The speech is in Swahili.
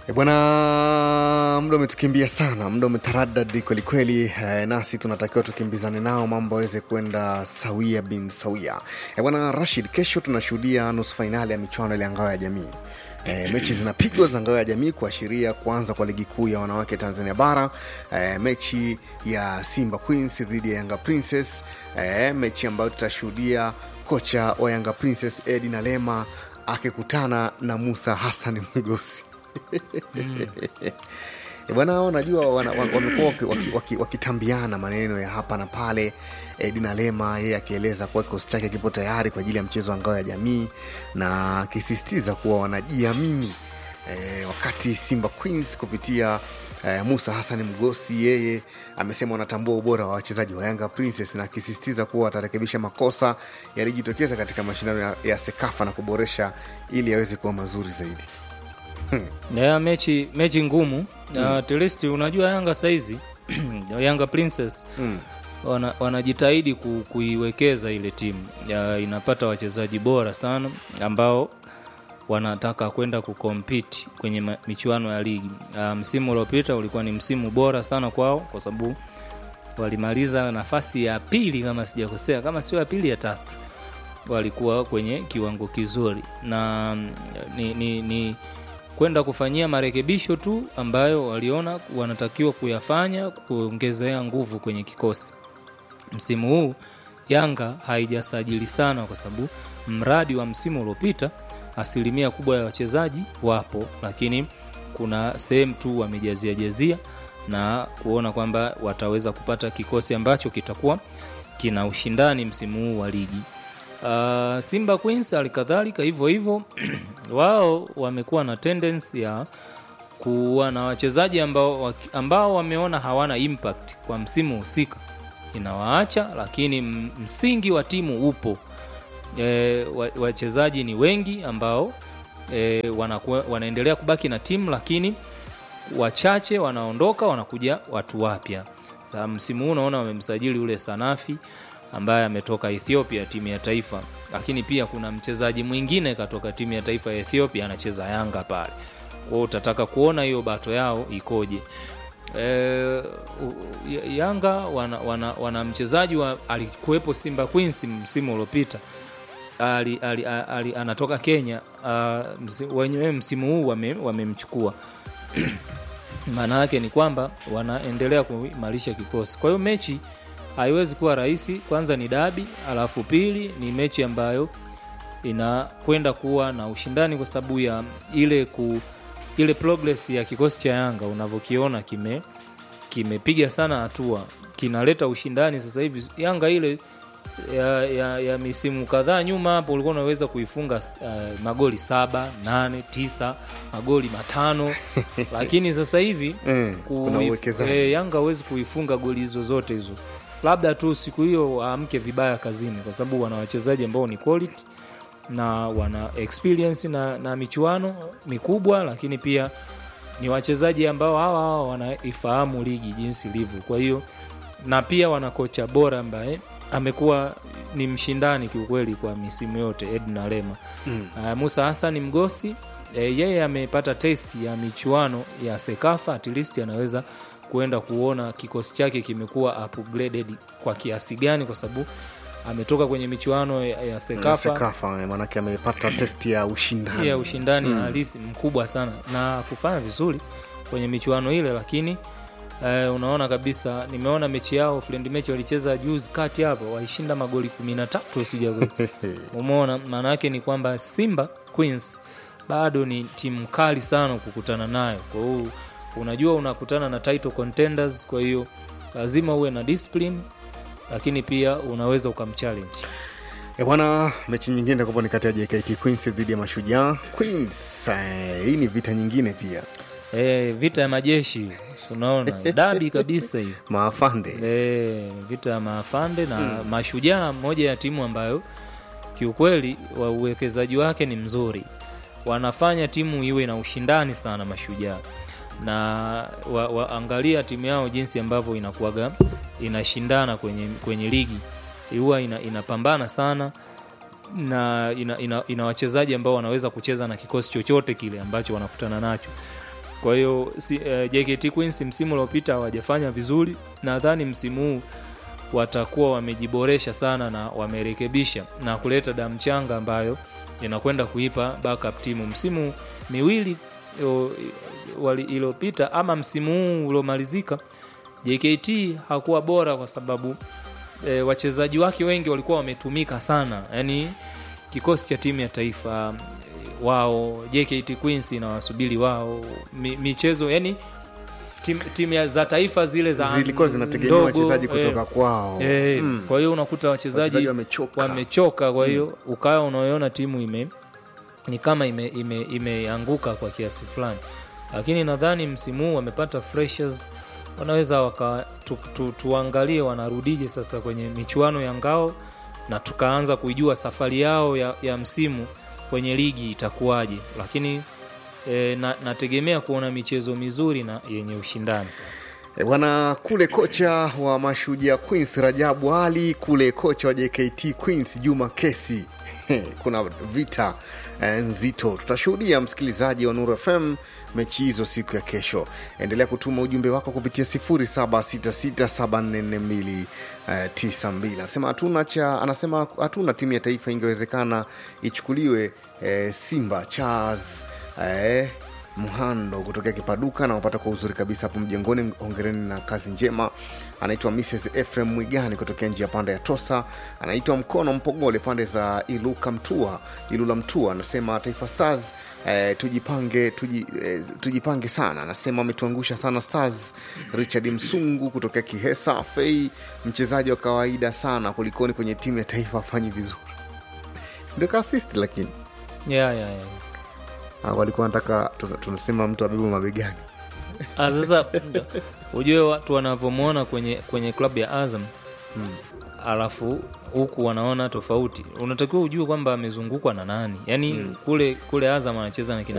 E bwana, muda umetukimbia sana, muda umetaradadi kwelikweli. E, nasi tunatakiwa tukimbizane nao mambo aweze kwenda sawia bin sawia. E bwana Rashid, kesho tunashuhudia nusu fainali ya michuano ile ya ngao ya jamii. E, mechi zinapigwa za ngao ya jamii kuashiria kuanza kwa ligi kuu ya wanawake Tanzania bara. E, mechi ya Simba Queens dhidi ya Yanga Princess. E, mechi ambayo tutashuhudia kocha wa Yanga Princess Edi Nalema akikutana na Musa Hassan Mgosi. E bwana, unajua wana- wa- wamekuwa waki- waki- waki- wakitambiana maneno ya hapa na pale. Edina Lema yeye akieleza kuwa kikosi chake kipo tayari kwa ajili ya mchezo wa ngao ya jamii na akisisitiza kuwa wanajiamini e, wakati Simba Queens kupitia e, Musa Hassan Mgosi yeye amesema wanatambua ubora wa wachezaji wa Yanga Princess na akisisitiza kuwa watarekebisha makosa yalijitokeza katika mashindano ya, ya Sekafa na kuboresha ili yaweze kuwa mazuri zaidi. ya mechi mechi ngumu mm. at least unajua yanga saizi yanga princess Mm. wana, wanajitahidi ku, kuiwekeza ile timu ya, inapata wachezaji bora sana ambao wanataka kwenda kukompiti kwenye ma- michuano ya ligi uh, msimu uliopita ulikuwa ni msimu bora sana kwao kwa sababu walimaliza nafasi ya pili kama sijakosea kama sio ya pili ya tatu walikuwa kwenye kiwango kizuri na mm, ni, ni, ni kwenda kufanyia marekebisho tu ambayo waliona wanatakiwa kuyafanya kuongezea nguvu kwenye kikosi msimu huu yanga haijasajili sana kwa sababu mradi wa msimu uliopita asilimia kubwa ya wachezaji wapo lakini kuna sehemu tu wamejazia jazia na kuona kwamba wataweza kupata kikosi ambacho kitakuwa kina ushindani msimu huu wa ligi uh, simba queens halikadhalika hivyo hivyo wao wamekuwa na tendency ya kuwa na wachezaji ambao, waki- ambao wameona hawana impact kwa msimu husika inawaacha lakini m- msingi wa timu upo e, wa- wachezaji ni wengi ambao e, wanakuwa, wanaendelea kubaki na timu lakini wachache wanaondoka wanakuja watu wapya Sa msimu huu unaona wamemsajili ule sanafi ambaye ametoka ethiopia timu ya taifa lakini pia kuna mchezaji mwingine katoka timu ya taifa ya ethiopia anacheza yanga pale kwao utataka kuona hiyo bato yao ikoje e, yanga wana, wana, wana mchezaji wa alikuwepo simba queens msimu uliopita ali, ali, ali, anatoka kenya uh, msi, wenyewe msimu huu wame- wamemchukua maana yake ni kwamba wanaendelea kuimarisha kikosi kwa hiyo mechi haiwezi kuwa rahisi kwanza ni dabi alafu pili ni mechi ambayo inakwenda kuwa na ushindani kwa sababu ya ile ku ile progress ya kikosi cha yanga unavyokiona kime kimepiga sana hatua kinaleta ushindani sasa hivi yanga ile ya, ya, ya misimu kadhaa nyuma hapo ulikuwa unaweza kuifunga uh, magoli saba nane tisa magoli matano lakini sasa hivi Mm, kuna kuif- uwekezaji. eh, yanga hawezi kuifunga goli hizo zote hizo labda tu siku hiyo waamke vibaya kazini kwa sababu wana wachezaji ambao ni quality na wana experience na, na michuano mikubwa lakini pia ni wachezaji ambao hawa hawa wanaifahamu ligi jinsi ilivyo kwa hiyo na pia wana kocha bora ambaye amekuwa ni mshindani kiukweli kwa misimu yote edna lema mm. uh, musa hasani mgosi e, yeye amepata testi ya michuano ya sekafa at least anaweza kuenda kuona kikosi chake kimekuwa upgraded kwa kiasi gani kwa sababu ametoka kwenye michuano ya, ya sekafa Sekafa eh, maanake amepata testi ya ushindani ya ushindani halisi mkubwa sana na kufanya vizuri kwenye michuano ile lakini eh, unaona kabisa nimeona mechi yao friend mechi walicheza juzi kati hapo waishinda magoli kumi na tatu sija umeona maana yake ni kwamba simba queens bado ni timu kali sana kukutana nayo kwa hiyo unajua unakutana na title contenders kwa hiyo lazima uwe na discipline lakini pia unaweza ukamchallenge E bwana, mechi nyingine itakuwa ni kati ya JKT Queens dhidi ya Mashujaa Queens. Eh, hii ni vita nyingine pia, e, vita ya majeshi si unaona dabi kabisa hiyo maafande e, vita ya maafande na mm. mashujaa moja ya timu ambayo kiukweli wa uwekezaji wake ni mzuri wanafanya timu iwe na ushindani sana mashujaa na wa, waangalia timu yao jinsi ambavyo inakuwaga inashindana kwenye, kwenye ligi huwa ina, inapambana sana na ina, ina, ina wachezaji ambao wanaweza kucheza na kikosi chochote kile ambacho wanakutana nacho kwa hiyo si, eh, JKT Queens msimu uliopita hawajafanya vizuri nadhani msimu huu watakuwa wamejiboresha sana na wamerekebisha na kuleta damu changa ambayo inakwenda kuipa backup timu msimu miwili yo- wali- iliyopita ama msimu huu uliomalizika JKT hakuwa bora kwa sababu e, wachezaji wake wengi walikuwa wametumika sana yani kikosi cha timu ya taifa e, wao JKT Queens inawasubiri wao mi, michezo yani timu tim ya- za taifa zile za zilikuwa zinategemea ndogo, wachezaji eh, kutoka kwao Eh, Mm. kwa hiyo unakuta wachezaji Wachezaji wamechoka. wamechoka kwa hiyo ukawa unaoona timu ime ni kama imeanguka ime, imeanguka kwa kiasi fulani lakini nadhani msimu huu wamepata freshers wanaweza waka tu, tu, tuangalie wanarudije sasa kwenye michuano ya ngao na tukaanza kuijua safari yao ya, ya msimu kwenye ligi itakuwaje lakini e, na, nategemea kuona michezo mizuri na yenye ushindani sana E, bwana kule kocha wa mashujaa Queens Rajabu Ali, kule kocha wa JKT Queens Juma Kesi. Kuna vita eh, nzito tutashuhudia, msikilizaji wa Nuru FM, mechi hizo siku ya kesho. Endelea kutuma ujumbe wako kupitia 0766744292. Anasema hatuna cha, anasema hatuna timu ya taifa, ingewezekana ichukuliwe eh, Simba Charles eh, mhando kutokea kipaduka na wapata kwa uzuri kabisa hapo mjengoni hongereni na kazi njema anaitwa mrs efrem mwigani kutokea njia panda ya tosa anaitwa mkono mpogole pande za iluka mtua ilula mtua anasema taifa stars Eh, tujipange tuji, eh, tujipange sana anasema ametuangusha sana stars richard msungu kutokea kihesa fei mchezaji wa kawaida sana kulikoni kwenye timu ya taifa afanyi vizuri sindio kaasisti lakini yeah, yeah, yeah. Ah, walikuwa nataka tunasema mtu abebe mabegani Ah, sasa ujue watu wanavyomwona kwenye kwenye klabu ya Azam Hmm. alafu huku wanaona tofauti unatakiwa ujue kwamba amezungukwa na nani yaani kule kule Azam anacheza na kina